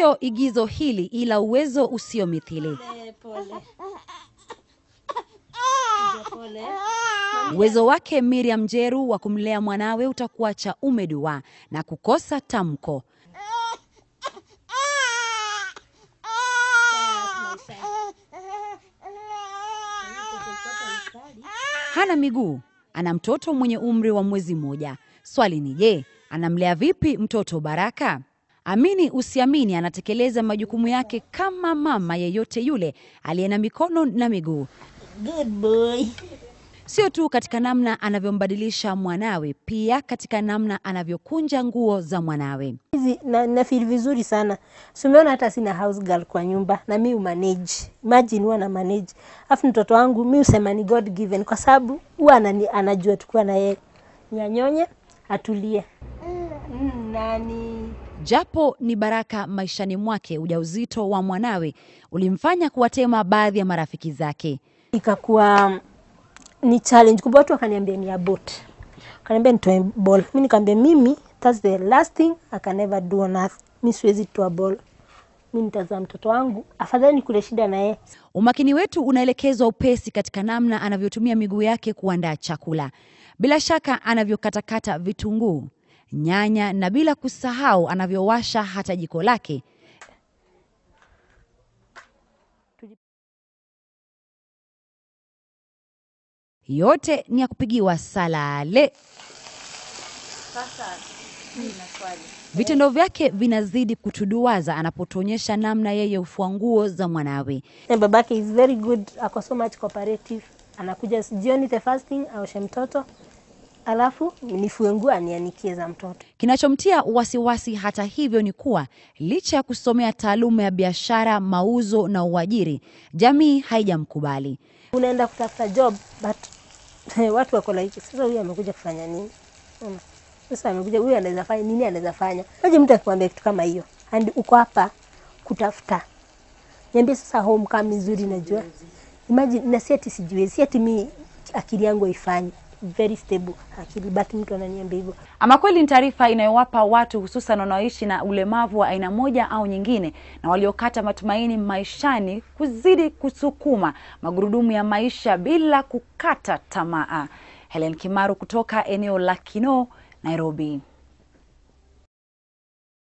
Sio igizo hili, ila uwezo usiomithili. Uwezo wake Miriam Jeru wa kumlea mwanawe utakuacha umedua na kukosa tamko. Hana miguu, ana mtoto mwenye umri wa mwezi mmoja. Swali ni je, anamlea vipi mtoto Baraka? Amini usiamini, anatekeleza majukumu yake kama mama yeyote yule aliye na mikono na miguu. Good boy. Sio tu katika namna anavyombadilisha mwanawe, pia katika namna anavyokunja nguo za mwanawe. Hizi na, na feel vizuri sana. So umeona hata sina house girl kwa nyumba na mi umanage. Imagine huwa na manage. Afu mtoto wangu mi usema ni God given kwa sababu huwa anani- anajua tukuwa na yeye. Nyanyonye atulie. Mm, nani Japo ni baraka maishani mwake, ujauzito wa mwanawe ulimfanya kuwatema baadhi ya marafiki zake. ikakuwa ni challenge kubwa. Watu wakaniambia ni abort, wakaniambia nitoe ball. Mi nikaambia mimi that's the last thing I can ever do on earth. Mi siwezi toa ball, mi nitazaa mtoto wangu, afadhali nikule shida na yeye. Umakini wetu unaelekezwa upesi katika namna anavyotumia miguu yake kuandaa chakula, bila shaka anavyokatakata vitunguu, nyanya na bila kusahau anavyowasha hata jiko lake. Yote ni ya kupigiwa salale. Vitendo vyake vinazidi kutuduaza anapotuonyesha namna yeye hufua nguo za mwanawe. Na babake is very good, ako so much cooperative. Anakuja jioni the first thing aoshe mtoto, alafu nifue nguo anianikie za mtoto. Kinachomtia wasiwasi hata hivyo ni kuwa licha ya kusomea taaluma ya biashara, mauzo na uajiri, jamii haijamkubali. Unaenda kutafuta job but watu wako like sasa, huyu amekuja kufanya nini? Unaona? Sasa amekuja huyu, anaweza fanya nini? Anaweza fanya aje? Mtu akikwambia kitu kama hiyo, and uko hapa kutafuta, niambie sasa, home kama mizuri, najua imagine, na si ati sijui, si ati mi akili yangu haifanyi very stable akili, but mtu ananiambia hivyo. Ama kweli ni taarifa inayowapa watu hususan wanaoishi na ulemavu wa aina moja au nyingine na waliokata matumaini maishani kuzidi kusukuma magurudumu ya maisha bila kukata tamaa. Helen Kimaru kutoka eneo la Kinoo, Nairobi.